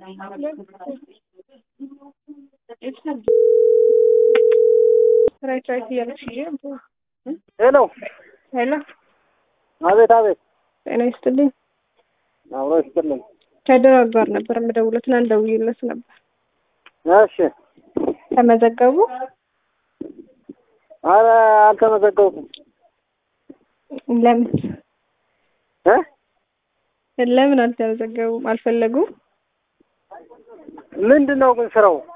ራይት ራይት እያለች ሄሎ ሄሎ፣ አቤት አቤት ጤና ይስጥልኝ። አብሮ ይስጥልኝ ከድራር ጋር ነበር የምደውለው። ትናንት ደውዬለት ነበር። እሺ ተመዘገቡ? አረ አልተመዘገብኩም ለምን እ ለምን አልተመዘገቡም? አልፈለጉም? ምንድን ነው ግን ስራው